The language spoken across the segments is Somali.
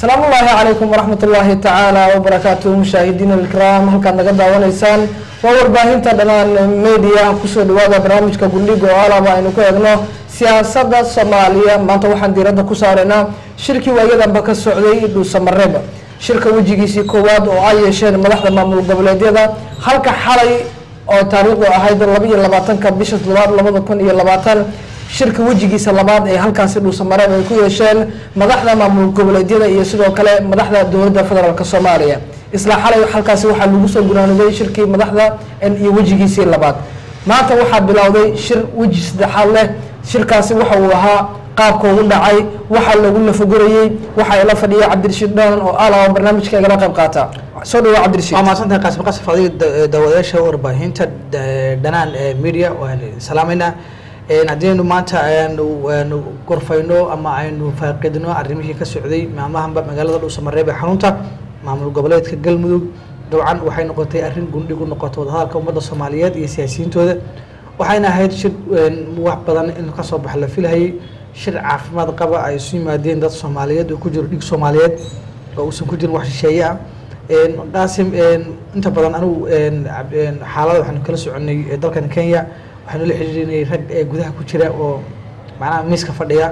asalaamu ullaahi calaykum waraxmat ullaahi tacaala wabarakaatuhu mushaahidiina alkiraam halkaad naga daawanaysaan waa warbaahinta dhanaan media kusoo dhawaada barnaamijka gundhiga oo alaba aynu ku eegno siyaasadda soomaaliya maanta waxaan diiradda ku saaraynaa shirkii waayadanba ka socday dhuusamareeb shirka wejigiisii koowaad oo ay yeesheen madaxda maamul goboleedyada halka xalay oo taariikhdu ahayd laba iyo labaatanka bisha toddobaad labada kun iyo labaatan shirka wejigiisa labaad ee halkaasi dhuusamareeb ay ku yeesheen madaxda maamul goboleedyada iyo sidoo kale madaxda dowladda federaalk soomaaliya isla xalay halkaasi waxaa lagu soo gunaaniday shirkii madaxda iyo wejigiisii labaad maanta waxaa bilowday shir weji saddexaad leh shirkaasi waxa uu ahaa qaabka ugu dhacay waxaa lagu lafagurayey waxaa ila fadhiya cabdirashiid dhanan oo alaba barnaamijka igala qayb qaata soo dhawa cabdirashiid waa mahadsantahay qaasim qasaf adiga daawadayaasha warbaahinta dhanaan media waan salaamaynaa haddaynu maanta aynu aynu gorfayno ama aynu faaqidno arrimihii ka socday maamahanba magaalada dhuusamareeb ee xarunta maamul goboleedka galmudug dabcan waxay noqotay arrin gundhig u noqoto wadahadalka ummadda soomaaliyeed iyo siyaasiyiintooda waxayna ahayd shir wax badan in kasoo bax la filhayay shir caafimaad qaba ay isu yimaadeen dad soomaaliyeed oo ku jiro dhig soomaaliyeed oo uusan ku jirin wax shisheeye ah qaasim inta badan anugu xaalada waxaanu kala soconay dalkan kenya waxaanu la xiriirinay rag ee gudaha ku jira oo macnaha miiska fadhiya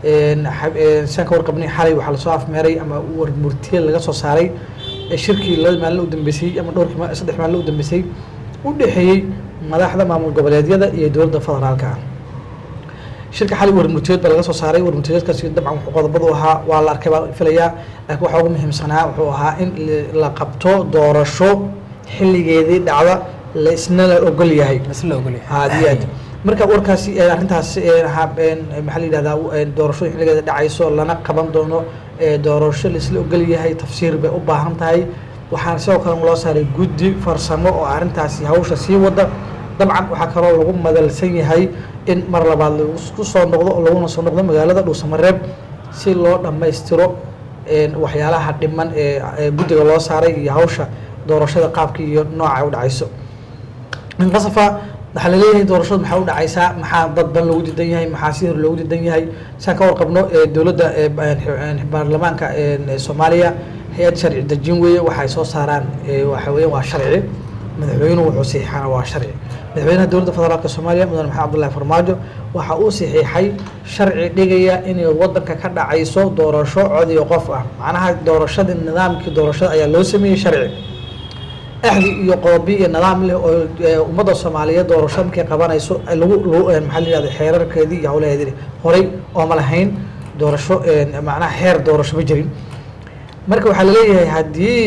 saan ka warqabnay xalay waxaa lasoo afmeeray ama warmurtiye laga soo saaray shirkii laba maalin u dambeysay ama dhowrkii saddex maalin u dambeysay u dhexeeyey madaxda maamul goboleedyada iyo dowladda federaalka ah shirka xalay warmurtiyeed baa laga soo saaray warmurtiyeedkaasi dabcan wuxuu qodobadu ahaa waa la arkay baa filayaa laakiin waxaa ugu muhiimsanaa wuxuu ahaa in la qabto doorasho xilligeedii dhacda la isna la ogol yahay isla ogolyahay aad iyo aad marka warkaasi arrintaas maxaa la yidhahdaa doorashada xilligeeda dhacayso lana qaban doono doorasho la isla ogol yahay tafsiir bay u baahan tahay waxaana sidoo kale loo saaray guddi farsamo oo arrintaasi hawsha sii wada dabcan waxaa kaloo lagu madalsan yahay in mar labaad lagu soo noqdo oo laguna soo noqdo magaalada dhuusamareeb si loo dhammaystiro waxyaalaha dhiman ee guddiga loo saaray iyo hawsha doorashada qaabka iyo nooca u dhacayso qasafa waxaa laleeyahay doorashadu maxaa u dhacaysaa maxaa dad ban loogu diidan yahay maxaa si hor loogu diidan yahay saan ka warqabno dowladda baarlamaanka soomaaliya hay-ad sharci dejin weeye waxay soo saaraan waxa weya waa sharci madaxweynuhu wuxuu saxiixana waa sharci madaxweynaha dowladda federaalka soomaaliya mudane maxamed abdullahi farmaajo waxa uu saxiixay sharci dhigaya inay wadanka ka dhacayso doorasho cod iyo qof ah macnaha doorashadii nidaamkii doorashada ayaa loo sameeyey sharci axdi iyo qoobi iyo nidaam leh oo ummadda soomaaliyeed doorasho markay qabanayso lagu maxaa la yihahda xeerarkeedii iyo hawlaheedii horay ooma lahayn doorasho macnaha xeer doorasho ma jirin marka waxaa laleeyahay haddii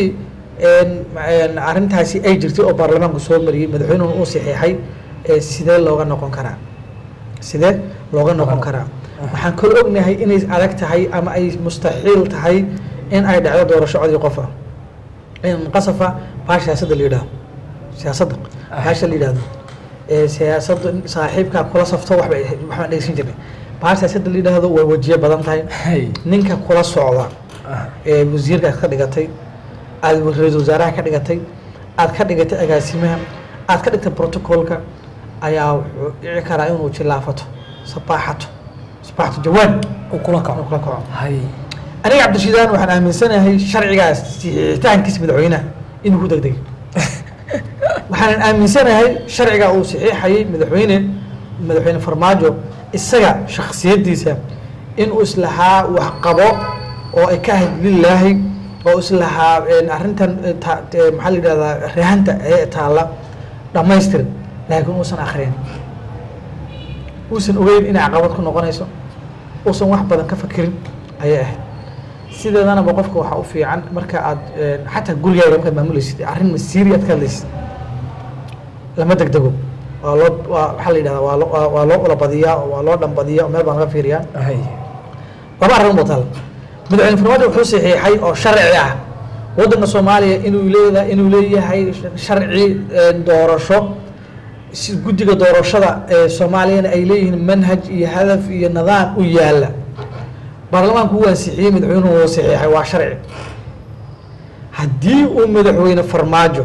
arrintaasi ay jirtay oo baarlamaanku soo mariyey madaxweynuhuna uu saxiixay sidee looga noqon karaa sidee looga noqon karaa waxaan kala ognahay inay adag tahay ama ay mustaxiil tahay in ay dhacdo doorasho codii qof ah qasafa baa siyaasadda la yidhahdo siyaasadda baasha la yidhahdo siyaasadda saaxiibkaa kula safto waxba waxbaan dhegeysan jirnay baa siyaasadda la yidhahdo way wajiye badan tahay ninka kula socda ee wasiirkaad ka dhigatay aad ra-iisul wasaaraha ka dhigatay aad ka dhigatay agaasimaha aad ka dhigtay protocolka ayaa wuxuu dhici karaa inuu jilaafato sabaaxato sabaaxato jawaan uu kula kaco kula kaco hay aniga cabdishiidaan waxaan aaminsanahay sharcigaas saxiixitaankiisa madaxweynaha inuu ku degdegay waxaanan aaminsanahay sharciga uu saxiixayay madaxweyne madaxweyne farmaajo isaga shaksiyadiisa inuu islahaa waxqabo oo ay ka ahayd lilaahi oo islahaa arrintan maxaa la yidhahdaa rahanta ee taalla dhammaystir laakiin uusan akrin uusan ogeyn inay caqabad ku noqonayso uusan wax badan ka fakirin ayay ahayd sideedanaba qofka waxaa u fiican marka aad xataa gurigaaga markaad maamulaysid arrin masiiri aad ka hadlaysid lama degdego waa loo waa waxaa la yidhahdaa waa loo waa loo ulabadiyaa waa loo dhambadiyaa oo meel baan laga fiiriyaa hay laba arrin buu taal madaxweyne farmaajo wuxuu saxiixay oo sharci ah waddanka soomaaliya inuu leeda inuu leeyahay sharci doorasho si guddiga doorashada ee soomaaliyana ay leeyihiin manhaj iyo hadaf iyo nidaam u yaala baarlamaanku uu ansixiyey madaxweynuhu uu saxiixay waa sharci haddii uu madaxweyne farmaajo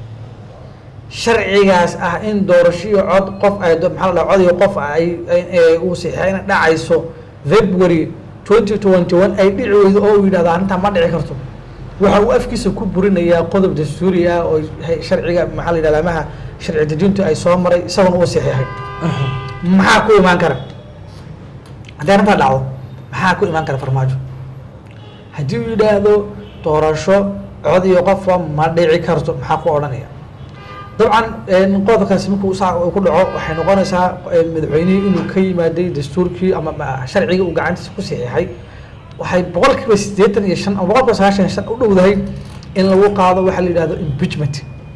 sharcigaas ah in doorasho iyo cod qof ay maxaa la dhaha cod iyo qof ay uu saxiixay inay dhacayso february twenty twenty one ay dhici weydo oo uu yidhahdo arrintaa ma dhici karto waxa uu afkiisa ku burinayaa qodob dastuuri ah oo hay- sharciga maxaa la yidhahda amaha sharci dejintu ay soo maray isagoona uu saxiixay maxaa ku imaan kara haddii arrintaa dhacdo maxaa ku imaan kara farmaajo haddii uu yidhaahdo doorasho cod iyo qofba ma dhici karto maxaa ku odhanaya dabcan een, qodobkaasi markuu saa uu ku dhaco waxay noqonaysaa een, madaxweynihii inuu ka yimaaday dastuurkii ama ma- sharcigii uu gacantiisa ku saxiixay waxay boqolkiiba siddeetan iyo shan ama boqolkiiba sagaashan iyo shan u dhowdahay in lagu qaado waxaa la yidhahdo impeachment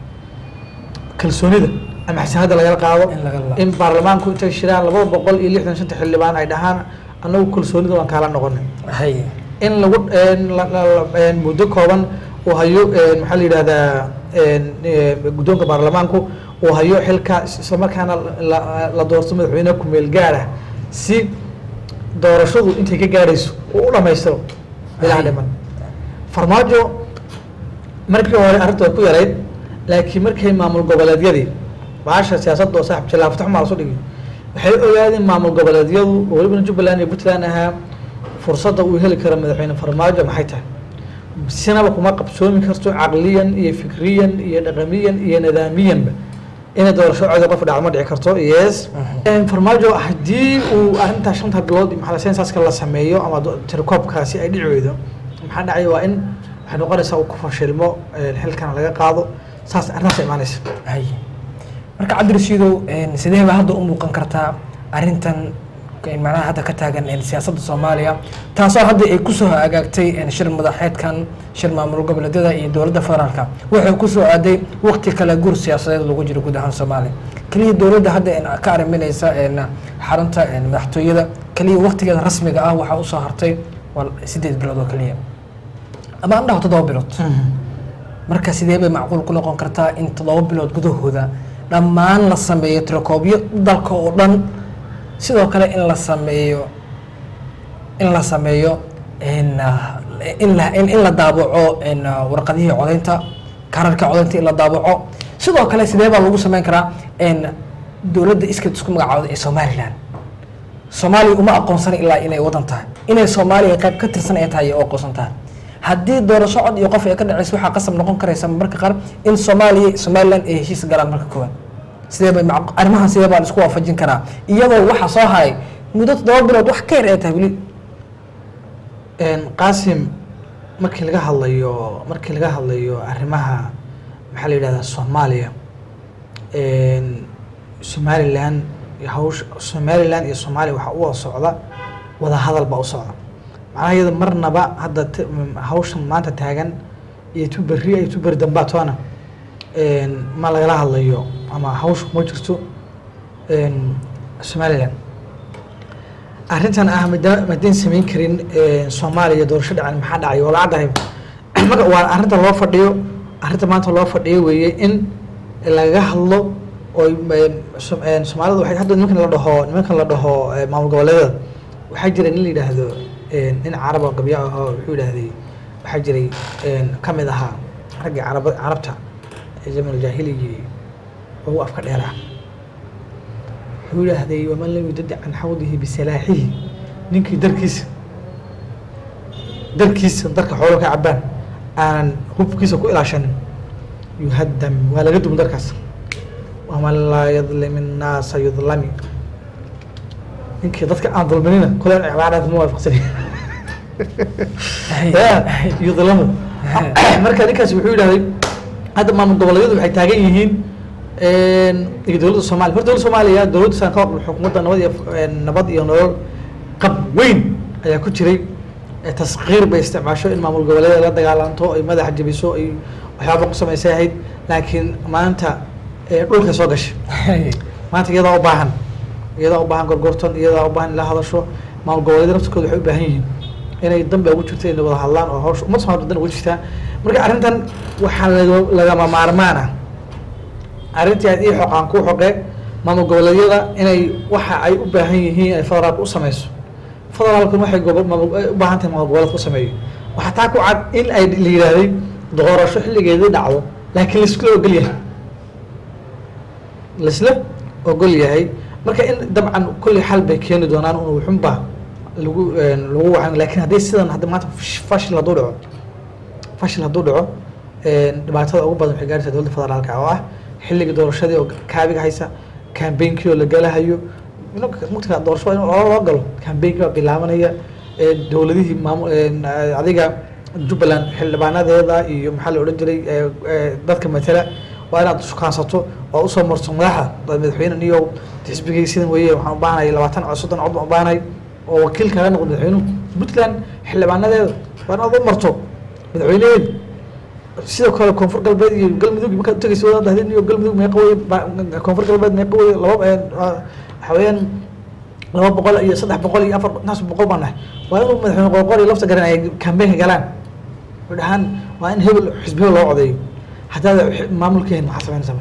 kalsoonida ama xasanada lagala qaado In laga la- in baarlamaanku intay shiraan laba boqol iyo lixdan shanta xildhibaan ay dhahaan annagu kalsoonida waan kaala noqonay hay in lagu een, la- la- la- een, muddo kooban uu hayo een, maxaa la yidhahdaa een, ee, guddoonka baarlamaanku uu hayo xilka is- islamarkaana la- la doorto madaxweyne ku-meel gaar ah si doorashadu intay ka gaarayso uu u dhamaystiro ilaa Ay. dhiman farmaajo markii hore arrinta way ku yarayd laakiin markay maamul goboleedyadii baasha siyaasadda oo saaxib jilaafta xumaa lasu dhigi waxay ogaadeen maamul goboleedyadu oo welibana jubbaland iyo puntland ahaa fursadda uu heli karo madaxweyne farmaajo maxay tahay sinaba kuma qabsoomi karto caqliyan iyo fikriyan iyo dhaqamiyan iyo nidaamiyanba inay doorasho codi qof dhacdo ma dhici karto yes farmaajo haddii uu arrintaa shanta bilood maxaa sensaska la sameeyo ama do- tirakoobkaasi ay dhici weydo maxaa dhacay waa in waxay noqonaysaa uu ku fashilmo een, xilkana laga qaado saas arrintaas imaanaysa hay marka cabdirashiidow een, sidee baa hadda u muuqan kartaa arrintan een, macnaha hadda ka taagan een, siyaasadda soomaaliya taasoo hadda ay kusoo agaagtay een, shir madaxeedkan shir maamul goboleedyada iyo dowladda federaalka waxay kusoo aaday waqti kale gur siyaasadeed lagu jiro guud ahaan soomaaliya keliya dowladda hadda een, ka ariminaysa een, xarunta een, madaxtooyada keliya waqtigeeda rasmiga ah waxaa usoo hartay waa sideed bilood oo keliya ama an dhaho toddoba bilood marka sidee bay macquul ku noqon kartaa in toddoba bilood gudahooda dhammaan la sameeyo tirakoobyo dalka oo dhan sidoo kale in la sameeyo in la sameeyo in ah, in la in in la daabaco in ah, warqadihii codaynta kararka codaynta in la daabaco sidoo kale sidee baa lagu sameyn karaa in dowladda iskeed isku magacaawda ee somaliland soomaaliya uma aqoonsana ilaa inay wadan tahay inay soomaaliya qayb ka tirsan ay tahay ay u aqoonsan tahay haddii doorasho cod iyo qof ay ka dhaceyso waxaa qasab noqon karaysa marka qaar in soomaaliya somaliland ay heshiis galaan marka koowaad sidee bay mac- arrimahan sidee baa la isku waafajin karaa iyadoo waxa soo haray muddo toddoba bilood wax ka yar ay tahay weli Een, qaasim markii laga hadlayo markii laga hadlayo arrimaha maxaa la yidhahdaa soomaaliya een, somaliland iyo hawsha somaliland iyo soomaaliya waxaa u wada socda wada hadal baa u socda macnaha iyada marnaba hadda t- m- hawshan maanta taagan iyo tu berri iyo tu berri dambaa toona een, ma lagala hadlayo ama hawsha kuma jirto een, somaliland arrintan ah mada- madayn samayn karin een, soomaaliya doorasho dhacan maxaa dhacay oo lacadahay marka waa arrinta loo fadhiyo arrinta maanta loo fadhiyo weeye in laga hadlo oo soomaalida waxay hadda nimankan la dhaho nimankan la dhaho eh, maamul goboleedyada waxaa jira nin la yidhaahdo een, nin carab oo gabya ahoo wuxuu yidhaahday waxaa jiray een, ka mid ahaa raggii carab carabta ee zaman jaahiligii ugu afka dheeraa wuxuu yidhaahday waman lam yudadi can xawdihi bisalaaxihi ninkii darkiisa darkiisa darka xoolo ka cabaan aanan hubkiisa ku ilaashanin yuhaddam waa laga dum darkaas waman laa yadlim innaasa yudlami ninkii dadka aan dulminina kule cibaaraad ma waafaqsani Ya, yudlamu marka ninkaas wuxuu yidhahday hadda maamul goboleedyadu waxay taagan yihiin een, iyo dowladda soomaaliya horta dowladda soomaaliya dowladda san ka hor xukuumadda nabad iyo een, nabad iyo nolol qab weyn ayaa ku jiray ee taskiir bay isticmaasho in maamul goboleedyada la dagaalanto ay madaxa jebiso ay waxyaaba ku samaysay ahayd laakiin maanta ee, dhulka soo gashay maanta iyadaa u baahan iyadaa u baahan gorgortan iyadaa u baahan in la hadasho maamul goboleedyada naftirkooda waxay u baahan yihiin inay danbe ugu jirto inay wada hadlaan oo hawsha umad soomaalida dan ugu jirtaa marka arrintan waxaa laga- lagama maarmaan ah arrintii aad ii xoqaan kuu xoqe maamul goboleedyada inay waxa ay u baahan yihiin ay federaalka u sameyso federaalkuna waxay gobo- maamul- ay u baahan tahay maamul goboleedka u sameeyo waxaa taa ku cad in ay la yidhaahday doorasho xilligeedii dhacdo laakiin laiskula ogol yahay laisla ogol yahay marka in dabcan kulli xal bay keeni doonaan un wuxunba lagu lagu wacan laakiin haddii sidan hadda maanta fash- fashil hadduu dhaco fashil hadduu dhaco dhibaatada ugu badan waxay gaaraysaa dowladda federaalka oo ah xilliga doorashadii oo kaabiga haysa kambeynkii oo la galahayo mugta doorasho waa in loo loo galo kambeynkii baa bilaabanaya ee dowladihii maamu adiga jubbaland xildhibaanadeeda iyo maxaa la odhan jiray ee, ee, dadka matala waa inaad shukaansato oo usoo marto madaxa madaxweyne niyow xisbigii sidan weeye waxaan u baahanay labaatan cod soddon cod baan u baahanay oo wakiil kaga noqdo madaxweynuhu puntland xildhibaanadeeda waa inaad u marto madaxweyneheeda sidoo kale koonfur galbeed iyo galmudug markaad utageysa wadaad dahdeen iyo galmudug meeqa weye ba- koonfur galbeed meeqa weye laba een, ah, waxa weeyaan laba boqol iyo saddex boqol iyo afar intaas boqol baan nahay waa inuu madaxweyne qoorqoor iyo lafta garan ay kambeynka galaan way dhahaan waa in hebel xisbi hebel loo codeeyo haddaad maamulkeen maxaa samaynaysaa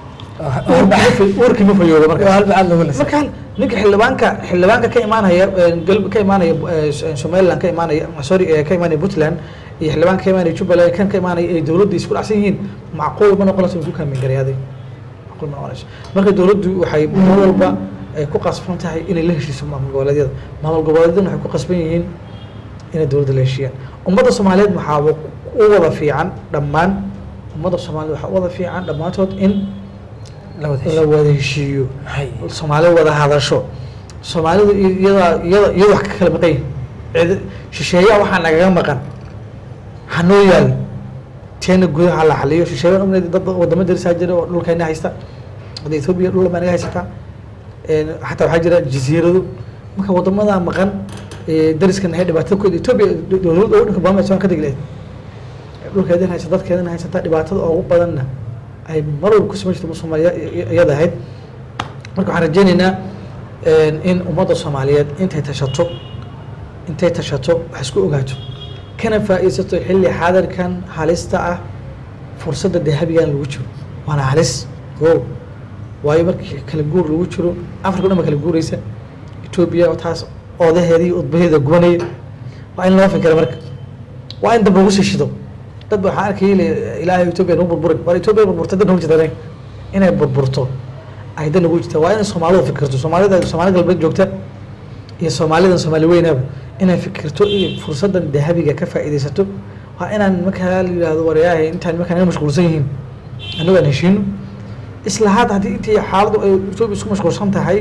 marka warkii ma fayoodo marka waa halba aad looga lasa marka ninka xildhibaanka xildhibaanka ka imaanaya gal ka imaanaya eh, somaliland ka imaanaya sorry eh, ka imaanaya puntland iyo xildhibaanka ka imaanaya jubbaland kan ka imaanaya ay dowladda isku dhacsan yihiin macquul ma noqonayso in ku kaamin garayaaday macquul ma noqonayso marka dowladdu waxay mar walba ay ku qasban tahay inay la heshiiso maamul goboleedyada maamul goboleedyaduna waxay ku qasban yihiin inay dowladda la heshiiyaan ummadda soomaaliyeed waxaa u wada fiican dhammaan ummadda soomaaliyeed waxaa u wada fiican dhammaantood in labada la wada heshiiyo hay soomaali wada hadasho soomaalidu iyada iyada iyada wax ka kala maqan yihin cid shisheeyaa waxaa nagaga maqan hanoo yaal teena gudaha la xaliyo shisheeyaa umna dad wadamo darisaa jira oo dhulkeena haysta hadda etoobiya dhul baa naga haysataa Een, xataa waxaa jira jasiirado marka wadamada maqan ee, dariskan hay dhibaatada kooda etoobiya dowladda ugu dhanka baama ka degi lahayd dhulkeedan haysa dadkeedan haysata dhibaatada ugu badanna ay mar walba kusama jirto soomaaliya iyada ahayd marka waxaan rajeyneynaa in ummadda soomaaliyeed intay tashato intay tashato wax isku ogaato kana faa'iidsato xilli xaadirkan halista ah fursadda dahabigan lagu jiro waana halis o waayo markii kala guur lagu jiro afrika o dhan ba kala guureysa etoobiya oo taas oodaheedii udbaheeda gubanaya waa in loo fikira marka waa in dab lagu sii shido dad ba waxaan arkayay le ilaahay etoobiya nagu burburin war etoobiya burburta dad nagu jirta inay burburto ay dan nagu jirta waa inay soomaalidu fikirto soomaalida soomaali galbeed joogta iyo soomaalidan soomaali weynaaba inay fikirto iyo fursadan dahabiga ka faa'iidaysato waa inaan markaa la yihahdo waryahay intaan markaan naga mashquulsan yihiin annagu aan heshiino isla hadda haddii intii xaaladdu ay etoobiya isku mashquulsan tahay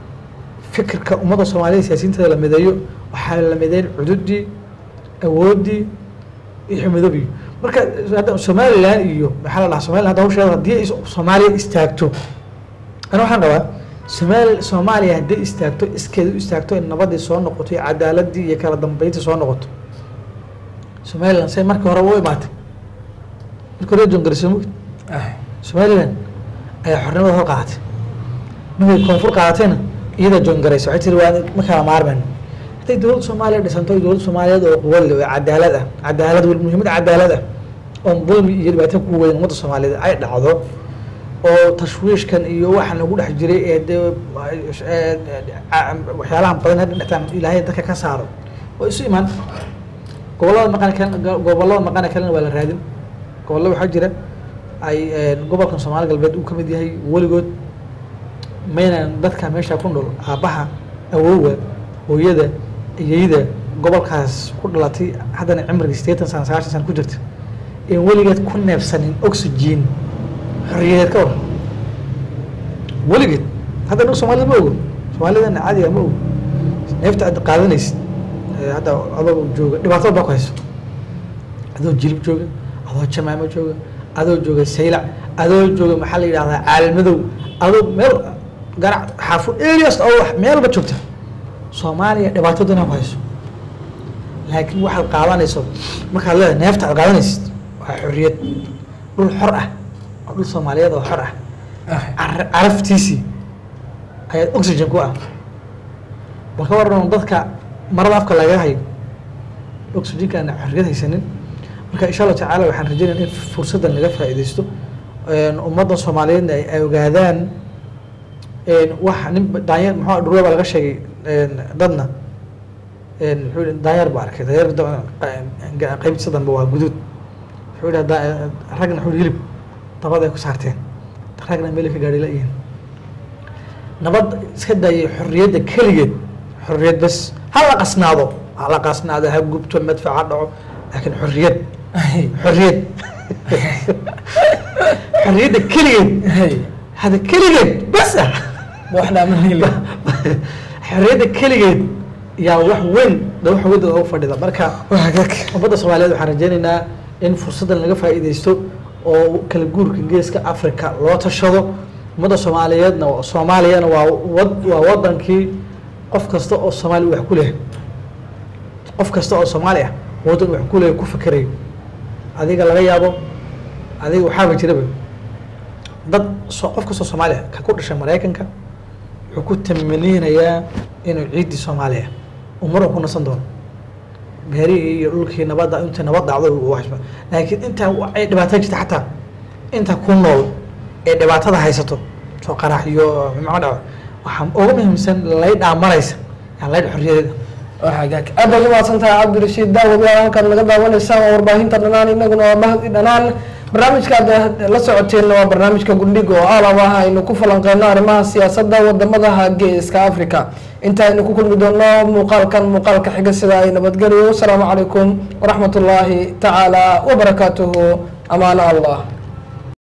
fikirka ummadda soomaalida siyaasiyiinteeda la mideeyo waxaa la mideyn cududii awooddii iyo midoobiyo marka hadda somaliland iyo maxaa la dhahaa somaliland hadda hawsheeda haddii ay soomaaliya istaagto ana waxaan qabaa somaali soomaaliya hadday istaagto iskeeda u istaagto in nabadii soo noqoto iyo cadaaladii iyo kala dambeyntii soo noqoto somaliland say markii hore u imaatay markii hore jongarisay mugd somaliland ayaa xornimada hor qaadatay markay koonfur qaadatayna iyada jongaraysa waxay tiri waa ma kala maarmayno hadday dowladda soomaaliya dhisanto iyo dowladda soomaaliyeed oo quwad leh oo cadaalad ah cadaalad wel muhiimad cadaalad ah oon dulmi iyo dhibaato ku weyn ummadda soomaaliyeed ay dhacdo oo tashwiishkan iyo waxaan lagu dhex jiray ee dee waxyaalahan badan hadda dhextaan ilaahay dadka ka saaro waa isu imaan gobollada maqan kale gobollada maqana kalena waa la raadin gobollo waxaa jira ay gobolkan soomaali galbeed uu ka mid yahay weligood maynan dadka meesha ku nool aabbaha awowga hooyada iyeyda gobolkaas ku dhalatay haddana cimriga sideetan sana sagaashan sana ku jirta in weligeed ku neefsanin oxygen xorriyadeed ka waran weligeed hadda anagu soomaalida ma ogo soomaalidana caadiga ma ogo neefta aad qaadanaysid hadda adoo jooga dhibaatada baa ku hayso adoo jilib jooga adoo jamaamo jooga adoo jooga saylac adoo jooga maxaa la yidhahdaa caalmadow adoo meel garac xaafud areas oo wax meelba joogta soomaaliya dhibaataduna ku hayso laakiin waxaad qaadanayso markaad leedahay neefta aad qaadanaysid waa xorriyad dhul xor ah oo dhul soomaaliyeed oo xor ah Car- caraftiisii ayaad oxygen ku ah bal ka waran dadka marada afka lagaga hayo oxygenka aan xorriyad haysanin marka insha allah tacaala waxaan rajeynaya in fursaddan laga faa'iidaysto ummadda soomaaliyeedna ay ay ogaadaan wax nin daanyeer muxuu dhurwa baa laga sheegay dadna muxuu yihi daanyeer baa arkay daanyeer qaybtiisa danba waa guduud wuxuu yihi da- ragna wuxuu yihi hilib dabad ay ku saarteen ragna meel ay ka gaadhi la-yihiin nabad iska daayay xorriyadda keligeed xorriyad bas ha la qasnaado ha la qasnaado ha gubto madfac ha dhaco laakiin xorriyad xorriyad xorriyadda keligeed hada keligeed bas ah wax dhaamanayla xorriyadda keligeed yaa wax weyn da wax weyn ugu fadhida marka hagaag ummadda soomaaliyeed waxaan rajaynaynaa in fursaddan laga faa'iidaysto oo kala guurka geeska africa loo tashado ummadda soomaaliyeedna soomaaliyana waa wad waa wadankii qof kasta oo soomaali wax ku leh qof kasta oo soomaali ah waddan wax ku leh ku fikerayo adiga laga yaabo adiga waxaaba jiraba dad so qof kastoo soomaali ah ka ku dhashay maraykanka wuxuu ku tamaninayaa inuu ciiddii soomaaliya uu mar ku nasan doono beerihii iyo dhulkii nabadda inta nabad dhacdo uu waxba laakiin intaa ay dhibaato jirta xataa inta ku nool ee dhibaatada haysato soo qarax iyo macno dhaco waxaa ugu muhiimsan laydhaa maraysa yaa laydha xorriyadeeda hagaag aad baad umahadsan tahay cabdirashiid daawad waa halkaad naga daawanaysaan waa warbaahinta dhanaan inaguna waa mahdi dhanaan barnaamijkaad la socoteenna waa barnaamijka gundhiga oo alab ah aynu ku falanqeyno arrimaha siyaasadda wadamadaha geeska africa inta aynu ku kulmi doono muuqaalkan muuqaalka xiga sida ay nabadgelyo wasalaamu calaykum waraxmat ullaahi tacaala wabarakaatuhu amaano allah